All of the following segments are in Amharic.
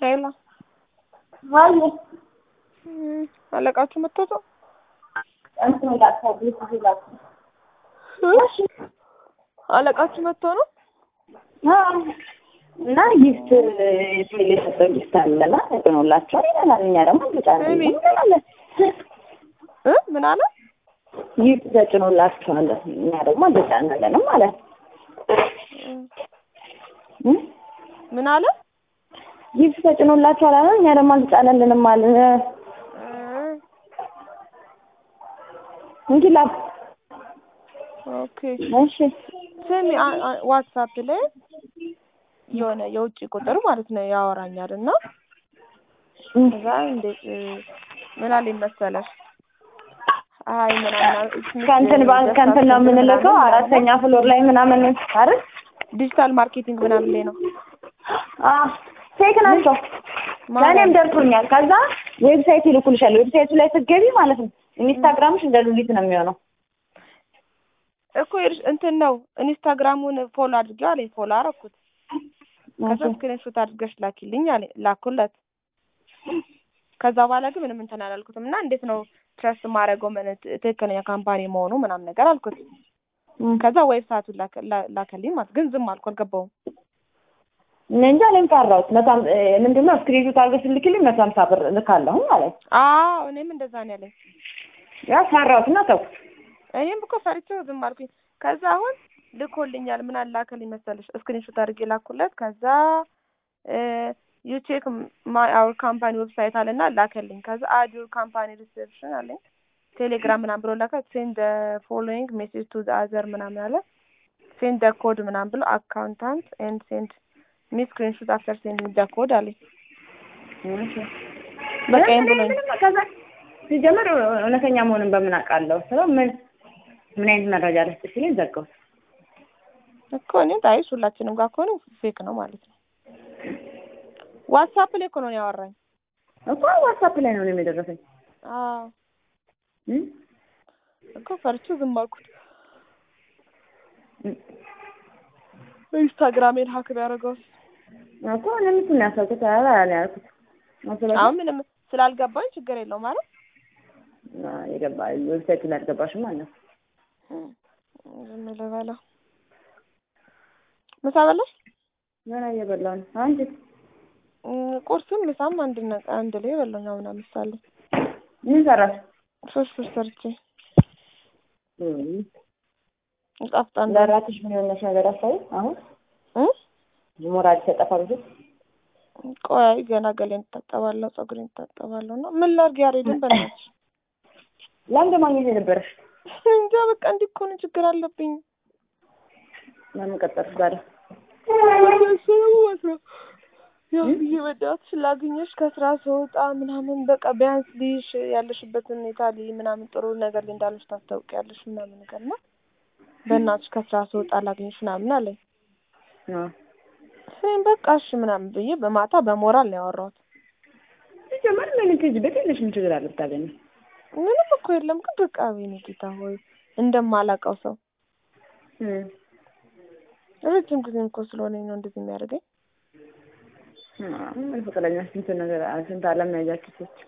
ሄሎ ዋይ እም፣ አለቃችሁ መጥቶ ነው? እንትን ላቸው ቤት ይላቸው አለቃችሁ መጥቶ ነው? እና ጊፍት ቴሌ የሰጠው ጊፍት አለና ተጭኖላቸዋል ይለናል። እኛ ደግሞ እንጫለን እኔ- እንላለን። እ ምን አለ? ጊፍት ተጭኖላቸዋል እኛ ደግሞ እንጫናለንም ማለት እም፣ ምን አለ? ጊፍት ተጭኖላቸዋል አለ እኛ ደግሞ አልጫነልንም አለ እ፣ እንጂ ላ ኦኬ እሺ ስሚ አ- አ- ዋትሳፕ ላይ የሆነ የውጭ ቁጥር ማለት ነው ያወራኛል እና እም፣ ከዛ እንዴት እ፣ ምን አለኝ መሰለሽ አይ ምናምን ከእንትን ባንክ ከእንትን ነው የምንልከው አራተኛ ፍሎር ላይ ምናምን አይደል? ዲጂታል ማርኬቲንግ ምናምን ላይ ነው አዎ ፌክ ናቸው። ለእኔም ደርሶኛል። ከዛ ዌብሳይት ይልኩልሻል። ዌብሳይቱ ላይ ስትገቢ ማለት ነው ኢንስታግራምሽ እንደ ሉሊት ነው የሚሆነው። እኮ ይኸውልሽ እንትን ነው ኢንስታግራሙን ፎሎ አድርጌው አለኝ ፎሎ አደረኩት ከዛ ስክሪንሾት አድርገሽ ላኪልኝ አለኝ ላኩለት ከዛ በኋላ ግን ምንም እንትን አላልኩትም እና እንዴት ነው ትረስት ማድረገው ምን ትክክለኛ ካምፓኒ መሆኑ ምናምን ነገር አልኩት ከዛ ዌብሳይቱን ላከ- ላ- ላከልኝ ማለት ግን ዝም አልኩ አልገባውም እኔ እንጃ እኔም ቀረሁት። መቶ ሃም- እ፣ ምንድን ነው ስክሪንሾት አድርገሽ ልክልኝ መቶ ሀምሳ ብር ልካለሁ ማለት አዎ እኔም እንደዛ ነው ያለኝ ያ ሰራሁት እና ተውኩት። እኔም እኮ ፈርቼው ዝም አልኩኝ ከዛ አሁን ልኮልኛል ምን አላከልኝ መሰለሽ ስክሪንሾት አድርጌ ላኩለት ከዛ ዩ ቼክ ማይ አወር ካምፓኒ ዌብሳይት አለና ላከልኝ ከዛ አድ ዩር ካምፓኒ ሪሴፕሽን አለኝ ቴሌግራም ምናምን ብሎ ላከ ሴንድ ፎሎዊንግ ሜሴጅ ቱ አዘር ምናምን አለ ሴንድ ደ ኮድ ምናምን ብሎ አካውንታንት ኤንድ ሴንድ ሚ ስክሪንሾት አፍተር ሴንድ ደ ኮድ አለኝ በቃ ይሄን ብሎኝ ምንም ከዛ ሲጀምር እውነተኛ መሆኑን በምን አውቃለሁ ስለው ምን ምን አይነት መረጃ ልስጥሽ ሲለኝ ዘጋሁት። እኮ እኔ ታይሽ ሁላችንም ጋር ከሆነ ፌክ ነው ማለት ነው ዋትሳፕ ላይ እኮ ነው ያወራኝ እኮ ዋትሳፕ ላይ ነው እኔም የደረሰኝ አዎ እም? እኮ ፈርቼ ዝም አልኩት እም። ኢንስታግራሜን ሀክ ቢያደርገውስ እኮ እኔም እሱን ነው ያሰብኩት። ኧረ እኔ ያልኩት ስለዚህ አሁን ምንም ስላልገባኝ ችግር የለው ማለት አ፣ የገባ ዌብሳይቱ ላይ አልገባሽም ማለት ነው። ዝም ልበለው ምሳ በላሽ ገና እየበላሁ ነው። አንቺ እም፣ ቁርስም ምሳም አንድ ነ- አንድ ላይ በላኝ አሁን አምሳሌ ምን ሰራሽ? ፍርፍር ሰርቼ እም። ጣፍጣን ለራስሽ ምን የሆነሽ ነገር አሳይ። አሁን ሞራል ተጠፋ ብዙ ቆይ ገና ገሌን እታጠባለሁ ፀጉሬን እታጠባለሁ እና ምን ላድርግ ያሬድን በእናትሽ ለምን ማግኘት የነበረሽ እንጃ በቃ እንዲህ እኮ ነው ችግር አለብኝ ለምን ቀጠርሽ ታዲያ? ያው ብዬ በዳትሽ ላግኘሽ ከስራ ስወጣ ምናምን በቃ ቢያንስ ልይሽ ያለሽበትን ሁኔታ ልይ ምናምን ጥሩ ነገር ላይ እንዳለሽ ታስታውቂያለሽ ምናምን ነገር እና በእናትሽ ከስራ ስወጣ ላግኘሽ ምናምን አለኝ። አዎ እኔም በቃ እሺ ምናምን ብዬ በማታ በሞራል ነው ያወራሁት። ሲጀመር ምን ትሄጂበት የለሽ ምን ችግር አለ ብታገኝ? ምንም እኮ የለም ግን በቃ ወይኔ ጌታ ሆይ እንደማላውቀው ሰው እም። ረጅም ጊዜም እኮ ስለሆነኝ ነው እንደዚህ የሚያደርገኝ። አዎ ምን ፍቅረኛ ስንት ነገር ስንት ዓለም ነው ያያችሁት?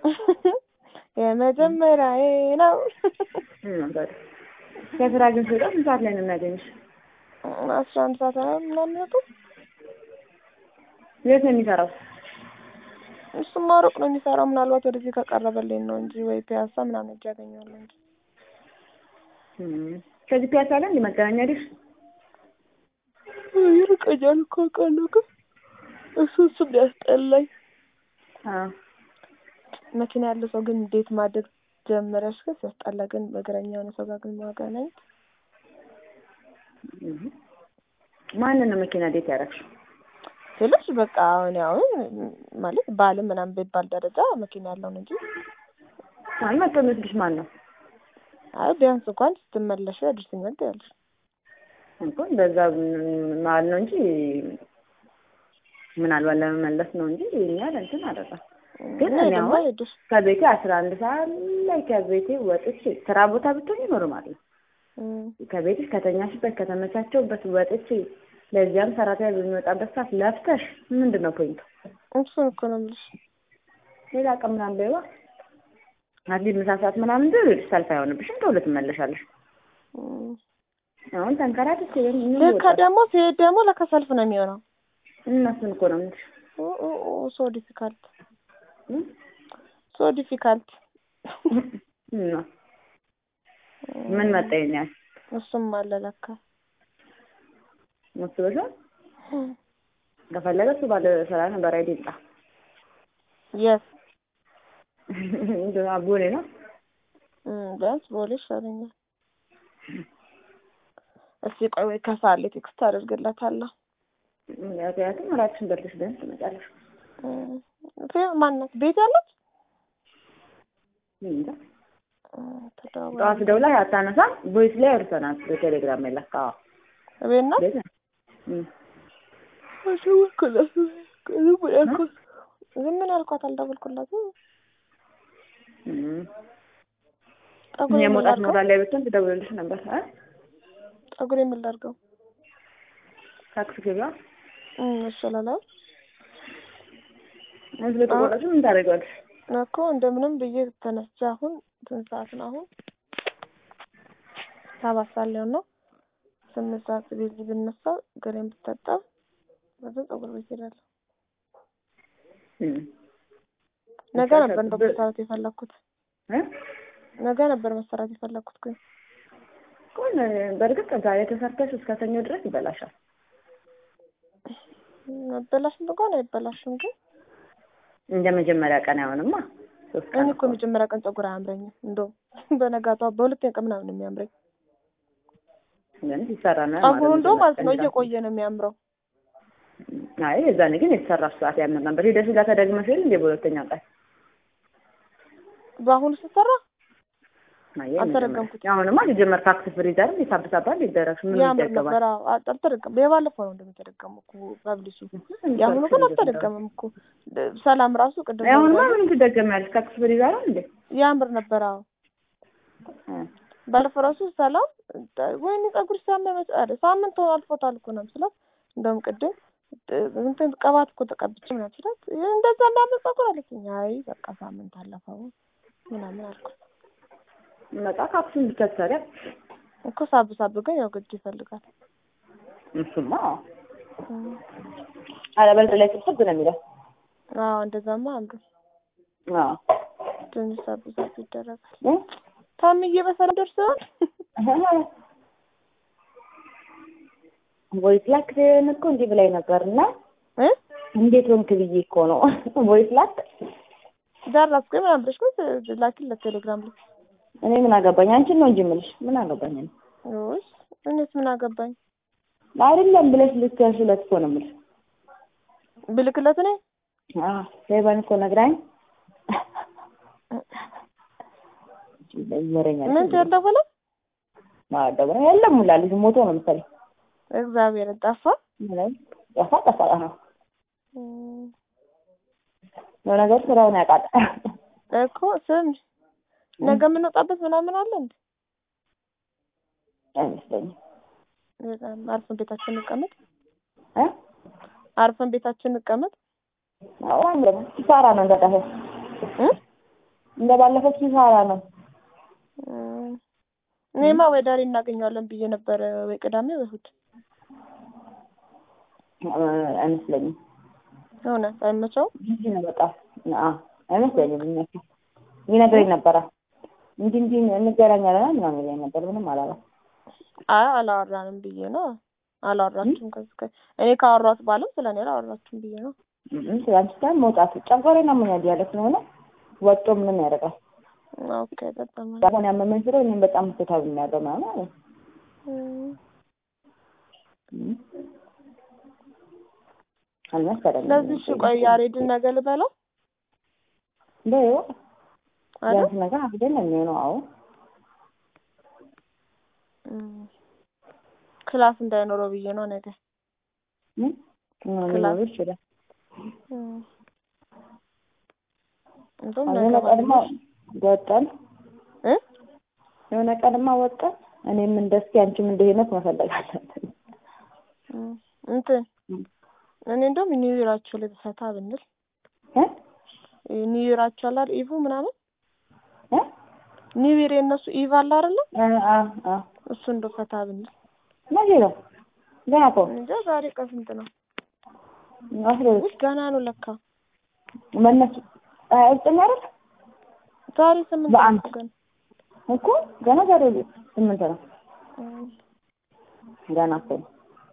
የመጀመሪያዬ ነው። እም፣ ታዲያ ከስራ ግን ስወጣ ስንት ሰዓት ላይ ነው የሚያገኝሽ? አስራ አንድ ሰዓት ላይ ምናምን ነበር። የት ነው የሚሰራው? እሱማ ሩቅ ነው የሚሰራው። ምናልባት ወደዚህ ከቀረበልኝ ነው እንጂ ወይ ፒያሳ ምናምን እጅ ያገኘዋለሁ እንጂ እም። ከዚህ ፒያሳ ላይ እንደ መገናኛ አይደል? ይርቀኛል እኮ አውቃለሁ፣ ግን እሱ እሱም ሊያስጠላኝ። አዎ መኪና ያለው ሰው ግን እንዴት ማደግ ጀመረሽ? ግን ሲያስጠላ ግን በእግረኛ የሆነ ሰው ጋር ግን ማገናኘት እም። ማንን ነው መኪና ዴት ያደረግሽው? ስልሽ በቃ አሁን አሁን ማለት ባልም ምናምን ቢባል ደረጃ መኪና ያለውን እንጂ ማን መጥቶ የሚወስድሽ ማን ነው? አይ ቢያንስ እንኳን ስትመለሽ ያድርስኛል ትያለሽ። እኮ እንደዛ ማለት ነው እንጂ ምናልባት ለመመለስ ነው እንጂ እኛ እንትን አደረጋ ግን እና እኔ ደግሞ አሁን ሄድሽ ከቤቴ አስራ አንድ ሰዓት ላይ ከቤቴ ወጥቼ ስራ ቦታ ብትሆኝ ኖርማል ነው። እም፣ ከቤትሽ ከተኛሽበት ከተመቻቸውበት ወጥቼ ለዚያም ሰራተኛ በሚወጣበት ሰዓት ለፍተሽ ምንድን ነው ፖይንቱ? እሱን እኮ ነው የምልሽ። ሌላ ቀን ምናምን በይዋ አትሊስት ምሳ ሰዓት ምናምን ድረስ ሰልፍ አይሆንብሽም። ቶሎ ትመለሻለሽ። እም፣ አሁን ተንከራተት ሲሆን ምን ልክ ይወጣል? ደግሞ ሲሄድ ደግሞ ለካ ሰልፍ ነው የሚሆነው። እነሱን እኮ ነው የምልሽ። ሶ ዲፊካልት እም? ሶ ዲፊካልት እና ምን መጣ ይሄን ያህል እሱም አለ ለካ መስበሻል። ከፈለገ እሱ ባለ ስራ ነበር አይደል? ይምጣ የስ እንደው አቦሌ ነው ቢያንስ ቦሌ ይሻለኛል። እስኪ ቆይ ወይ ከሳለ ቴክስት አደርግለታለሁ። ምክንያቱም እራትሽን በልተሽ ቢያንስ ትመጫለሽ። እም፣ ፌ- ማናት ቤት ያለች እንጃ እም፣ ተደዋወልን። ጠዋት ደውላ አታነሳም። ቮይስ ላይ አውርተናል በቴሌግራም የለካ ቤት ናት። ቤት ነው። እም። አልደወልኩላትም። ዝም ብሎ ያልኳት ዝም ምን ያልኳት አልደወልኩላትም። እም። ጠጉሬ ምን የመውጣት ላድርገው? ሞራል ላይ ብትሆን ትደውልልሽ ነበር። አ ጠጉሬ ምን ላድርገው? ታክሲ ገቢያ እም፣ ይሻላል እዚህ ለተቆረጥሽ ምን ታደርጊዋለሽ? እኮ እንደምንም ብዬ ተነስቼ አሁን ስንት ሰዓት ነው አሁን? ሰባት ሰዓት ሊሆን ነው። ስምንት ሰዓት ቤት ብነሳ ገሬን ብታጠብ ወደ ፀጉር ቤት ሄዳለሁ። እም። ነገ ነበር እንደው መሰራት የፈለኩት እ? ነገ ነበር መሰራት የፈለኩት ግን ቆይ በእርግጥ ዛሬ ተሰርተሽ እስከ ሰኞ ድረስ ይበላሻል። መበላሽም እንኳን አይበላሽም ግን እንደ መጀመሪያ ቀን አይሆንማ። ሶስት ቀን እኔ እኮ የመጀመሪያ ቀን ፀጉር አያምረኝም። እንደውም በነጋታው በሁለተኛ ቀን ምናምን ነው የሚያምረኝ። ግን ሲሰራ ነው ፀጉሩ እንደውም ማለት ነው ቀን ራሱ። እየቆየ ነው የሚያምረው። አይ የዛኔ ግን የተሰራሽ ሰዓት ያምር ነበር። ሄደሽ ጋር ተደግመሽ የለ እንደ በሁለተኛ ቀን በአሁኑ ስትሰራ አይ አልተደገምኩትም። አሁንማ ሲጀመር ካክስ ፍሪዘርም የሳብሳባል ይደረግሽ ምን ያምር ይደገማል? ነበር። አዎ አ- አልተደገም የባለፈው ነው እንደሚተደገሙ እኮ ፐብሊሱ የአሁኑ ግን አልተደገመም እኮ ሰላም ራሱ ቅድም አሁንማ ደውላ- ምንም ትደገሚያለሽ? ካክስ ፍሪዘር እንዴ? ያምር ነበር። አዎ እ። ባለፈው ራሱ ሰላም ወይኔ ፀጉር ሲያምር መች አለ ሳምንት ሆኖ አልፎታል እኮ ነው ስላት፣ እንደውም ቅድም እንትን ቅባት እኮ ተቀብቼ ምናምን ስላት ይህ እንደዛ እንዳለ ፀጉር አለችኝ። አይ በቃ ሳምንት አለፈው ምናምን አልኩት መጣ ካክሱን ብቻ ትሰሪያ እኮ ሳብ ሳብ ግን ያው ግድ ይፈልጋል። እሱማ አለበለዚያ ላይ ስብስብ ነው የሚለው። አዎ እንደዛማ አምሩ አዎ ትንሽ ሳብ ሳብ ይደረጋል። እ? ታምዬ በሰላም ደርሰዋል። ቮይስ ላክ እኮ እንዲህ ብላኝ ነበር እና እ እንዴት ሆንክ ብዬ እኮ ነው ቮይስ ላክ ደረስኩ ምናምን ብለሽ ግን ላኪለት ቴሌግራም ላይ እኔ ምን አገባኝ? አንቺን ነው እንጂ የምልሽ ምን አገባኝ? እኔ ውይ እኔስ ምን አገባኝ አይደለም ብለሽ ልትያሽለት እኮ ነው የምልሽ። ብልክለት እኔ አዎ ሴባን እኮ ነግራኝ ይወረኛል። ምን ያልደወለ ማደብረ የለም ሙላ ልጅ ሞቶ ነው መሰለኝ። እግዚአብሔር ጠፋ። ምንም ጠፋ ጠፋ ነው እም፣ ለነገሩ ስራውን ያውቃል። እኮ ስም ነገ የምንወጣበት ምናምን አለ እንዴ? አይመስለኝም በጣም አርፈን ቤታችን እንቀመጥ፣ እ አርፈን ቤታችን እንቀመጥ። አዎ አንድ ኪሳራ ነው እንደጠፋው እ እንደ ባለፈው ኪሳራ ነው። እም፣ እኔማ ወይ ዳሬ እናገኘዋለን ብዬ ነበረ፣ ወይ ቅዳሜ ወይ እሑድ። እ አይመስለኝም እውነት አይመቸውም። ጊዜ ነው በጣም አዎ አይመስለኝም። የሚመቸው ይነግረኝ ነበረ እንዲህ እንዲህ እንገናኛለን ምናምን ይለኝ ነበር። ምንም አላለም። አይ አላወራንም ብዬ ነው። አላወራችሁም ከዚህ ከ እኔ ካወራሁት በኋላም ስለ እኔ አላወራችሁም ብዬ ነው። እም ስለአንቺ ታይም መውጣት ጨጓራዬን አሞኛል ያለ ስለሆነ ወጥቶ ምንም ያደርጋል። ኦኬ በጣም አሁን ያመመኝ ስለ እኔም በጣም ምትታብ የሚያደርገው ምናምን አለ። እም፣ እም አልመሰለኝም። ስለዚህ እሺ ቆይ ያሬድን ነገ ልበለው በይው አይደል? ቢያንስ ነገር አግደን ነው የሚሆነው። አዎ እም፣ ክላስ እንዳይኖረው ብዬ ነው ነገ እም ሊኖር ይችላል። እም። እንደውም የሆነ ነገ ቀንማ ባልሽ ወጣን እ የሆነ ቀንማ ወጣን። እኔም እንደ እስኪ አንቺም እንደ ሄኖክ መፈለግ አለብን። እም፣ እንትን እም። እኔ እንደውም ኒው ይራችሁ ላይ ፈታ ብንል እ ኒው ይራቸው አለ አይደል? ኢቭ ምናምን እ ኒው ይር የእነሱ ኢቭ አለ አይደለ? አ አ አ እሱ እንደው ፈታ ብንል መቼ ነው? ገና እኮ እንጃ ዛሬ ቀን ስንት ነው? አስራ ሁለት ውይ ገና ነው ለካ መነሱ ሀያ ዘጠኝ አይደል? ዛሬ ስምንት ነው በአንድ እኮ ገና እኮ ገና ዛሬ ስምንት ነው። እም፣ ገና እኮ ነው።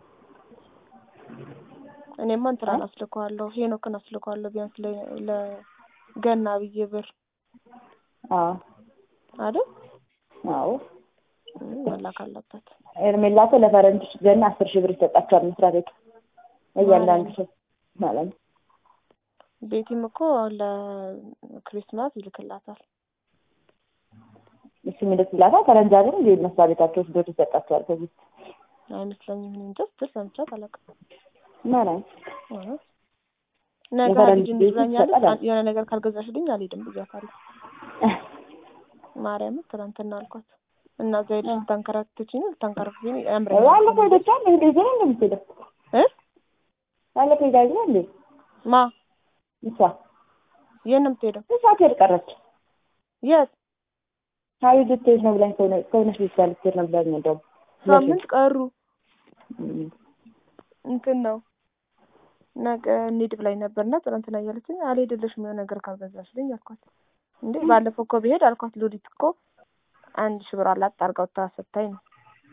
እኔማ እንትናን አስልከዋለሁ ሄኖክን አስልከዋለሁ ቢያንስ ለ- ለገና ብዬ ብር አዎ አይደል? አዎ እም፣ መላክ አለበት። ኤርሜላ እኮ ለፈረንጆች ገና አስር ሺህ ብር ይሰጣቸዋል መስሪያ ቤቱ እያንዳንዱ ሰው ማለት ነው። ቤቲም እኮ ለክሪስማስ ይልክላታል። እሱ የሚልክላታል ፈረንጅ አይደል እንደ መስሪያ ቤታቸው ስዶት ይሰጣቸዋል ከዚህ አይመስለኝም። እኔ እንጃ ስትል ሰምቻት አላውቅም። ማለት እውነት ነገ የፈረንጅ ልጅ ቤት እንድትለኛለች ይሰጣል። የሆነ ነገር ካልገዛሽልኝ አልሄድም ብያታለሁ። ማርያምን ትናንትና አልኳት እና እዛ ሄደሽ ልታንከራትችኝ ነው ልታንከራትችኝ ያምረኛል ባለፈው ሄደቻል እንዴ ግን እንደምትሄደው እ ባለፈው ሄዳ አይደል እንዴ ማ እሷ የት ነው የምትሄደው? እሷ ትሄድ ቀረች። የት ሀዊ ልትሄድ ነው ብላኝ ከሆነ ከሆነች ቤት ጋር ልትሄድ ነው ብላኝ እንደውም ሳምንት ቀሩ እም። እንትን ነው ነገ እንሂድ ብላኝ ነበርና ትናንትና እያለችኝ አልሄድልሽም የሆነ ነገር ካልገዛሽልኝ አልኳት። እንዴ ባለፈው እኮ ብሄድ አልኳት ሉሊት እኮ አንድ ሺህ ብር አላት አድርጋው ታሰታኝ ነው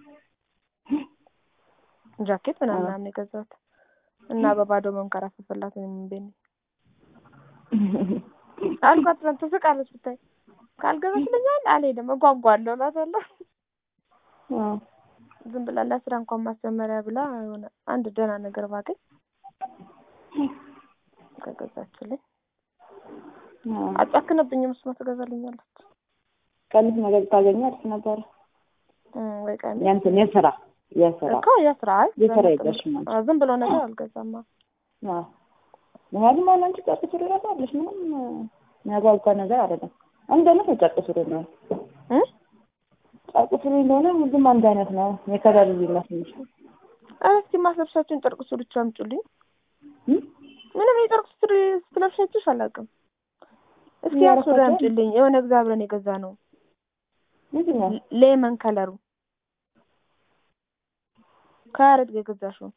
ጃኬት ምናምን ምናምን የገዛሁት እና በባዶ መንከራፈፈላት ነው ምን አልኳት። ትናንት ትስቃለች ብታይ ካልገዛሽልኛል አልሄድም እጓጓለሁ እላታለሁ። አዎ ዝም ብላ ለስራ እንኳን ማስጀመሪያ ብላ የሆነ አንድ ደህና ነገር ባገኝ ከገዛችልኝ አዎ አጨክንብኝም እሱማ ትገዛልኛለች ቀንስ ነገር ታገኘ አሪፍ ነበረ። እም፣ ወይ ቀን ያንተን የስራ የስራ እኮ የስራ አይ የስራ በመጠኑ- የለሽም አንቺ። አዎ፣ ዝም ብሎ ነገር አልገዛማ። አዎ ምክንያቱም አሁን አንቺ ጨርቅ ሱሪ እራሳለሽ ምንም የሚያጓጓ ነገር አይደለም። አንድ አይነት ነው ጨርቅ ሱሪ ነው። እ ጨርቅ ሱሪ እንደሆነ ሁሉም አንድ አይነት ነው። የከለር ልዩነት እንጂ ኧረ እስኪ ማስለብሻችሁን ጨርቅ ሱሪዎች አምጪልኝ። እም? ምንም የጨርቅ ሱሪ ስትለብሻችሁሽ አላውቅም። እስኪ ያ ሱሪ ያረፈችው? አምጪልኝ። የሆነ ጊዜ አብረን የገዛ ነው ምንድን ነው? ሌመን ከለሩ ከያሬድ ጋር የገዛሽው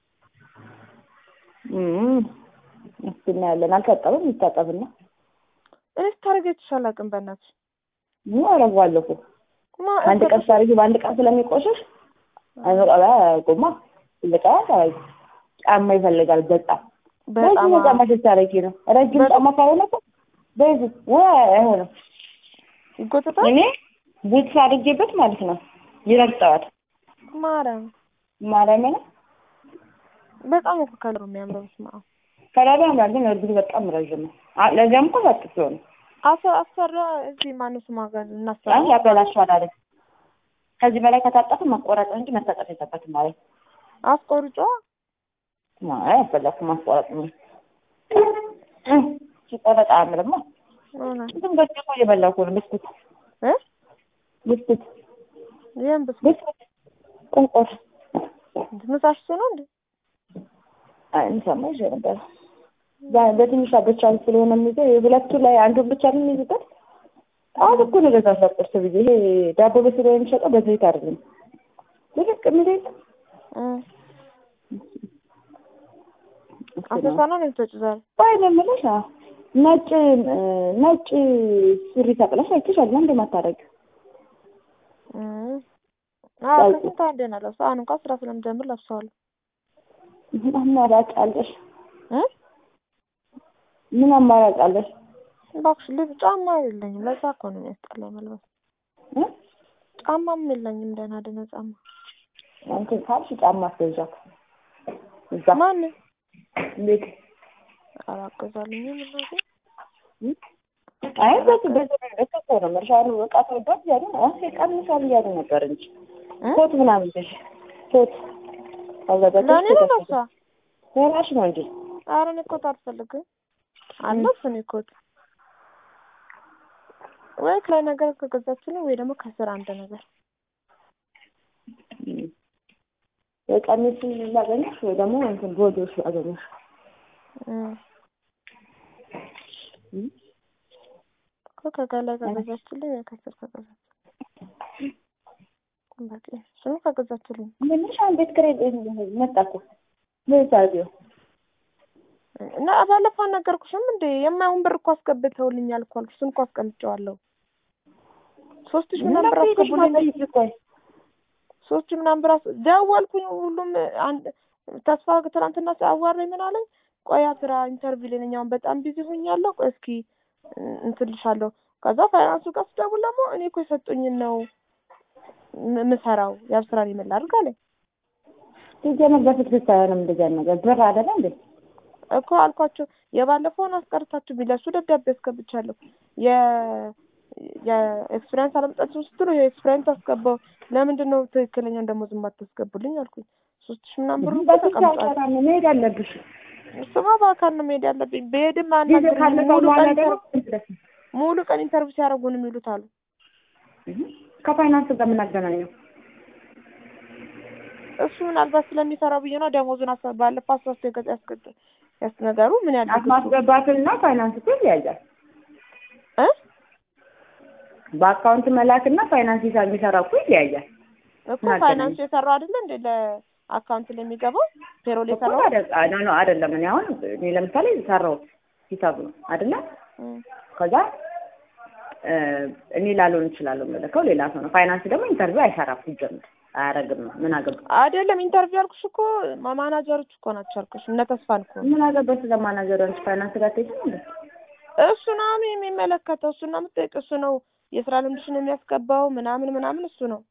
እም። እስኪ እናያለን። አልታጠበም ይታጠብና እኔ ስታደርጊያችሽ አላውቅም። በእናትሽ ምን አደርገዋለሁ እኮ ማ አንድ ቀን ሳርጊ በአንድ ቀን ስለሚቆሽሽ አይመጣ ጎማ ልቃ ጫማ ይፈልጋል በጣም በጣም በዚህ ጫማ ስታረጊ ነው ረጅም በጣም- ጫማ ካልሆነ እኮ በዚህ ወይ አይሆንም ይጎተታል። እኔ ቡትስ አድርጌበት ማለት ነው ይረግጠዋል ማርያም ማርያምን በጣም እኮ ከለሩ የሚያምረው ስማ ከላዳ ያምራል ግን እርግጥ በጣም ረዥም ነው አ- ለዚያም እኮ ሰጥቶ ነው አሰ አሰራ እዚህ ማነው ስማ ጋር እናሰራ አይ ያበላሸዋል አለ ከዚህ በላይ ከታጠፈ መቆረጥ እንጂ መታጠፍ የለበትም ማለት አስቆርጫ አይ አልፈለኩም ማስቆረጥ ነው ሲቆረጥ አያምርማ እውነት ዝም በቃ እኮ እየበላሁ እኮ ነው ብስኩት እ ብስኩት ይሄን ብስ ብስኩት ቁንቆር ምሳሽ እሱ ነው እንዴ? አይ እንሰማ ይዤ ነበር ዛ- በትንሿ ብቻ ስለሆነ የሚይዘው የሁለቱ ላይ አንዱን ብቻ ነው የሚይዝበት አሁን እኮ ነው ገዛ ቁርስ ብዬ ይሄ ዳቦ በስሎ የሚሸጠው በዘይት አይደለም ልቅ የሚል የለም እ አሰሳ ነው ነው የምትወጪው ዛሬ? ባይ ነው የምልሽ አዎ። ነጭ እ፣ ነጭ ሱሪ ሰቅለሽ አይቼሻለሁ እንደማታደርግ እ አዎ ያው- ከስንት አንዴ ነው ለብሰው አሁን እንኳን ስራ ስለምጀምር ለብሰዋለሁ። ምን አማራጭ አለሽ? እ ምን አማራጭ አለሽ? እባክሽ ልብ ጫማ የለኝም። ለዛ እኮ ነው የሚያስጠላኝ መልበስ። እ? ጫማም የለኝም ደህና ደህና ጫማ። እንትን ካልሽ ጫማ አስገዣት እዛ ማን ቤት አላገዛልኝም እናቴ። እ? አይ በዚህ በዚህ ልክ እኮ ነው መርሻሉ በቃ ተወዷት እያሉ ነው አሁን ይቀንሳል እያሉ ነበር እንጂ እ? ኮት ምናምን ትሽ ኮት አዘጋጅተሽ ለእኔ ነው ኮት ለብሳ ለራሽ ነው እንጂ ኧረ እኔ ኮት አልፈልግም። አለብስ እኔ ኮት ወይ ከላይ ነገር ከገዛችልኝ ወይ ደግሞ ከስር አንድ ነገር እ። ወይ ቀሚስ ላገኘሽ ወይ ደግሞ እንትን ቦዲዎች ላገኘሽ እ እም? እኮ ከገላይ ከገዛችልኝ ከስር ከገዛች በቂ እሱንም ከገዛችልኝ ምንሽ አሁን ቤት ኪራይ መጣ እኮ ምን ታርጊው? እና ባለፈው አልነገርኩሽም እንዴ የማይሆን ብር እኮ አስገብተውልኛል እኮ አልኩሽ። እሱን እኮ አስቀምጨዋለሁ። ሶስት ሺህ ምናምን ብር አስገቡልኝ። ሶስት ሺህ ምናምን ብር አስ- ደወልኩኝ። ሁሉም አንድ ተስፋ ትናንትና አዋራኝ ምን አለኝ፣ ቆይ ስራ ኢንተርቪው ላይ ነኝ አሁን በጣም ቢዚ ሆኛለሁ። ቆይ እስኪ እንትን እልሻለሁ። ከዛ ፋይናንሱ ጋር ስደውል ደግሞ እኔ እኮ የሰጡኝን ነው ም- ምሰራው ያብ ስራ ነው የምላድርግ አለኝ ሲጀመር በፊት አይሆንም እንደዚህ አይነት ነገር ብር አይደለ እንዴ? እኮ አልኳቸው። የባለፈውን አስቀርታችሁ ቢለሱ ደብዳቤ አስገብቻለሁ። የ የኤክስፒሪየንስ አለመጣችሁ ስትሉ ይሄ ኤክስፒሪየንስ አስገባው። ለምንድን ነው ትክክለኛውን ደግሞ ዝም አታስገቡልኝ አልኩኝ። ሶስት ሺህ ምናምን ብሩ እኮ በፊት ተቀምጧል። አይሰራም መሄድ አለብሽ። እሱማ በአካል ነው መሄድ ያለብኝ። በሄድም ጊዜ አናግረኝ ካለፈ ሙሉ በኋላ ቀን ደግሞ ኢንተር- ሙሉ ቀን ኢንተርቪው ሲያደርጉ ነው የሚሉት አሉ። ከፋይናንስ ጋር ምን አገናኘው? እሱ ምናልባት ስለሚሰራው ብዬ ነው ደሞዙን አሳ- ባለፈው አስራ ሶስት የገዛ ያስገድ ያስነገሩ ምን ያለ ማስገባትና ፋይናንስ እኮ ይለያያል። እ በአካውንት መላክና ፋይናንስ ሂሳብ የሚሰራ እኮ ይለያያል። እኮ ምን ፋይናንሱ አገናኘው? የሰራው አይደለ እንደ ለአካውንት ላይ የሚገባው ፔሮል እኮ የሰራው አደ- ኖ ኖ አይደለም። እኔ አሁን እኔ ለምሳሌ ሰራሁት ሂሳብ ነው አይደለ? እም። ከዛ እ እኔ ላልሆን እችላለሁ የምልከው ሌላ ሰው ነው። ፋይናንስ ደግሞ ኢንተርቪው አይሰራም ሲጀምር አያደርግም ነው። ምን አገባ አይደለም ኢንተርቪው ያልኩሽ እኮ ማ- ማናጀሮች እኮ ናቸው ያልኩሽ። እነ ተስፋን እኮ ምን አገባ ስለማናጀሩ አንቺ ፋይናንስ ጋር ትሄጂም እንዴ? እሱ ነው አሁን የሚመለከተው እሱ ነው የምትጠይቅ እሱ ነው የስራ ልምድሽን የሚያስገባው ምናምን ምናምን እሱ ነው።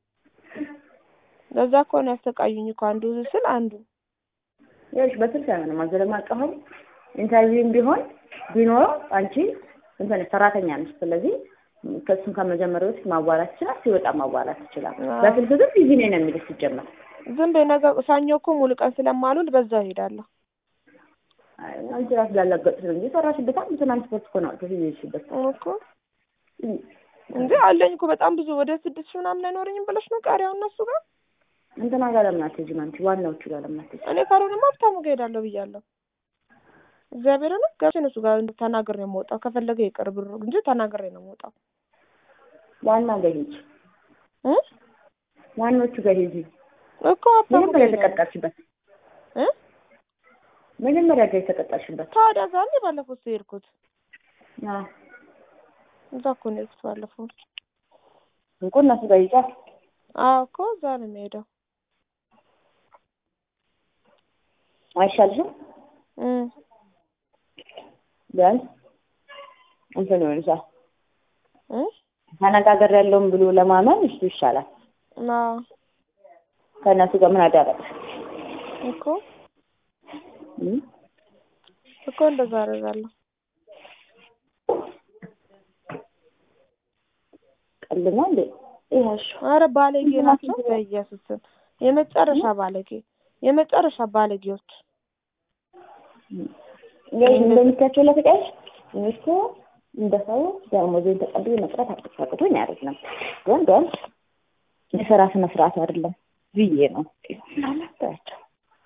ለዛ እኮ ነው ያሰቃዩኝ እኮ አንዱ ስል አንዱ ይኸውልሽ በስልክ አይሆንም። አዘለም አቀፈም ኢንተርቪውም ቢሆን ቢኖረው አንቺ እንትን ሰራተኛ ነሽ። ስለዚህ ከእሱም ከመጀመሪያ በፊት ማዋራት ይችላል፣ ሲወጣ ማዋራት ይችላል። አዎ። በስልክ ግን ቢዚ ነኝ ነው የሚልሽ ሲጀመር። ዝም በይ ነገ ሰኞ እኮ ሙሉ ቀን ስለማሉል በዛው እሄዳለሁ። አይ አንቺ ራስ ላላገጥሽ ነው እንጂ ሰራሽበት አንድ ትራንስፖርት እኮ ነው አውጥተሽ ይዤሽበት እኮ እንዴ አለኝ እኮ በጣም ብዙ ወደ ስድስት ሺህ ምናምን አይኖረኝም ብለሽ ነው ቀሪያው እነሱ ጋር እንትና ጋር ለምን አትሄጂም አንቺ? ዋናዎቹ ጋር ለምን አትሄጂም? እኔ ካልሆነማ ሀብታሙ ጋር እሄዳለሁ ብያለሁ። እግዚአብሔርን ገብቼ እነሱ ጋር ተናግሬ ነው የምወጣው። ከፈለገ ይቅር ብሩ እንጂ ተናግሬ ነው የምወጣው ዋና ጋር ሂጂ፣ እ ዋናዎቹ ጋር ሂጂ። እኮ ሀብታሙ ጋር መጀመሪያ እሄዳለሁ የተቀጠርሽበት እ መጀመሪያ ጋር የተቀጠርሽበት ታዲያ ዛሬ ባለፈው እሱ የሄድኩት አዎ እዛ እኮ ነው የሄድኩት ባለፈው። እንቁ እነሱ ጋር ሂጂ። አዎ እኮ እዛ ነው የሚሄደው። አይሻልሽም? እ ቢያንስ እንትን ይሆንሻል። እ ተነጋገር ያለውን ብሎ ለማመን እሱ ይሻላል። አዎ ከእነሱ ጋር ምን አደረግሽ? እኮ እም? እኮ እንደዛ አደርጋለሁ። ቀልድ ነው እንዴ? ይኸውልሽ አረ ባለጌ ናቸው በኢየሱስ ስም የመጨረሻ ባለጌ የመጨረሻ ባለጌዎች እንግዲህ እንደምታቸው ለፍቃሽ እኔ እኮ እንደ ሰው ደሞዜን ተቀብዬ መቅረት አቅቶኝ አይደለም፣ ግን ግን የስራ ስነ ስርዓት አይደለም ብዬ ነው ናቸው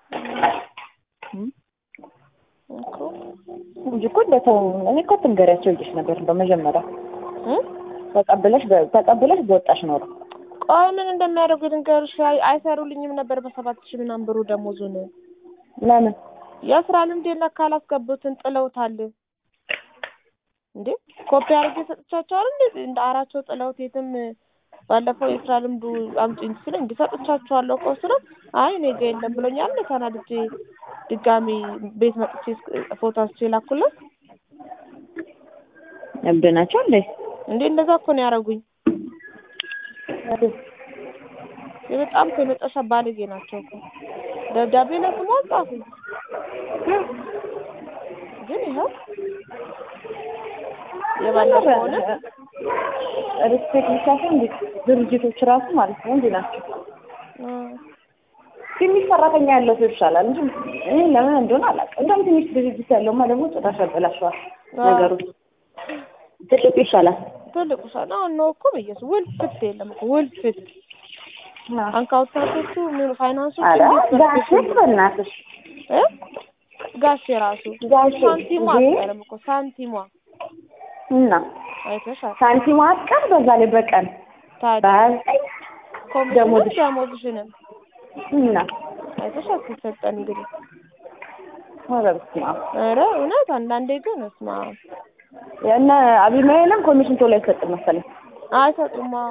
እኮ እንጂ እኮ እንደ ሰው እኔ እኮ ትንገሪያቸው ይልሽ ነበር እንደው መጀመሪያ እ ተቀብለሽ ተቀብለሽ በወጣሽ ኖሮ ቆይ ምን እንደሚያደርጉ ልንገርሽ። አይ- አይሰሩልኝም ነበር በሰባት ሺህ ምናምን ብሩ ደሞዙን ለምን የስራ ልምድ የለካ ካላስገቡትን ጥለውታል እንዴ ኮፒ አድርጌ ሰጥቻቸዋል እንዴ እንደ አራቸው ጥለውት የትም ባለፈው የስራ ልምዱ አምጪኝ ሲለኝ እንዲ ሰጥቻቸዋለሁ እኮ ስለው አይ እኔ ጋ የለም ብሎኛል ተናድጄ ድጋሚ ቤት መጥቼ ፎቶ አንስቼ ላኩለት እብድ ናቸው እንዴ? እንዴ እንደዛ እኮ ነው ያደረጉኝ በጣም እኮ የመጨረሻ ባለጌ ናቸው እኮ ደብዳቤ ለስሙ አልጻፉም ግን ይኸው የባለፈው ሆነ ሪስፔክት ብቻ ሳይሆን እንዴ ድርጅቶች ራሱ ማለት ነው እንዲህ ናቸው። ትንሽ ሰራተኛ ያለው ሰው ይሻላል እንጂ እኔ ለምን እንደሆነ አላውቅም። እንደውም ትንሽ ድርጅት ያለውማ ደግሞ ጭራሽ ያበላሸዋል ነገሩ። ትልቁ ይሻላል። ትልቁ ሰው አሁን ነው እኮ በየሱ ውልፍት የለም እኮ ውልፍት አንካውታቶቹ ምን ፋይናንሶቹ ኧረ እንዴት ጋሼ በርክተው በእናትሽ እ ጋሼ ራሱ ጋሼ ሳንቲሟ እንዴ! አትቀርም እኮ ሳንቲሟ እና አይተሻል። ሳንቲም አትቀር በዛ ላይ በቀን ታዲያ በሀያ ዘጠኝ ኮሚሽንም ደሞዝሽ ደሞዝሽንም እና አይተሻል ሲሰጠን እንግዲህ ኧረ በስመ አብ ኧረ እውነት አንዳንዴ ግን እስማ የእነ አቢማኤልም ኮሚሽን ቶሎ አይሰጥም መሰለኝ አይሰጡም። አዎ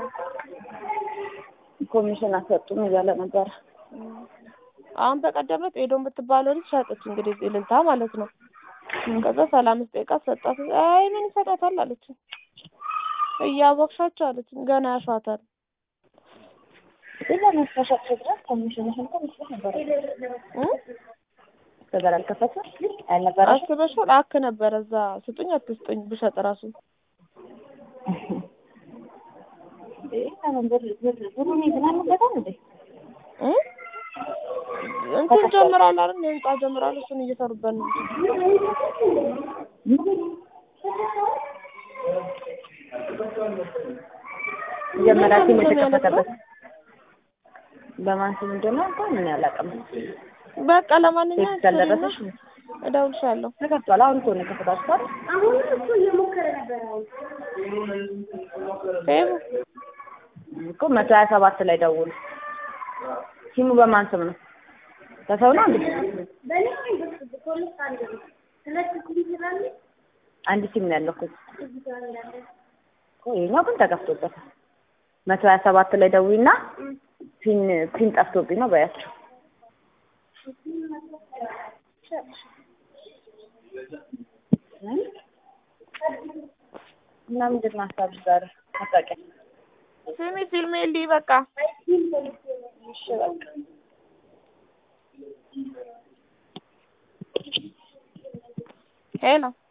ኮሚሽን አሰጡም እያለ ነበረ። አሁን በቀደም ዕለት ኤዶ የምትባለው ልጅ ሸጠች እንግዲህ እልልታ ማለት ነው። ከዛ ሰላም ስጠይቃ ሰጣት። አይ ምን ይሰጣታል አለች። እያወቅሻቸው አለች። ገና ያሿታል። ግን ለመስራሻቸው ድረስ ኮሚሽንሽን እኮ መስጠት ነበረ። እ? እስከዛሬ አልከፈትም አልነበረሽም? አስበሻል? አክ ነበረ እዛ ስጡኝ አትስጡኝ ብሸጥ ራሱ ይሄ ለምን ብር ብር ብሩን ይዝናኑበታል እንዴ? እ? እንትን ጀምራል አይደል? የህንጻ ጀምራል። እሱን እየሰሩበት ነው። መጀመሪያ ሲም ምንድን ነው የተከፈተበት በማን ስም እንደሆነ እንኳን ምን ያላቀም በቃ ለማንኛውም ቴክስት አልደረሰሽ? እደውልሻለሁ። ተከፍቷል። አሁን እኮ ነው የከፈታችኋል። ፌቡ እኮ መቶ ሀያ ሰባት ላይ ደውሉ። ሲሙ በማን ስም ነው? በሰው ነው እንዴ? አንድ ሲም ነው ያለው እኮ እኮ ይኸኛው ግን ተከፍቶበታል። መቶ ሀያ ሰባት ላይ ደውይና ፒን ፒን ጠፍቶብኝ ነው በያቸው። እና ምንድን ነው ሀሳብሽ ዛሬ ማስታወቂያ? ስሚ ፊልም የልይ በቃ እሺ በቃ ሄሎ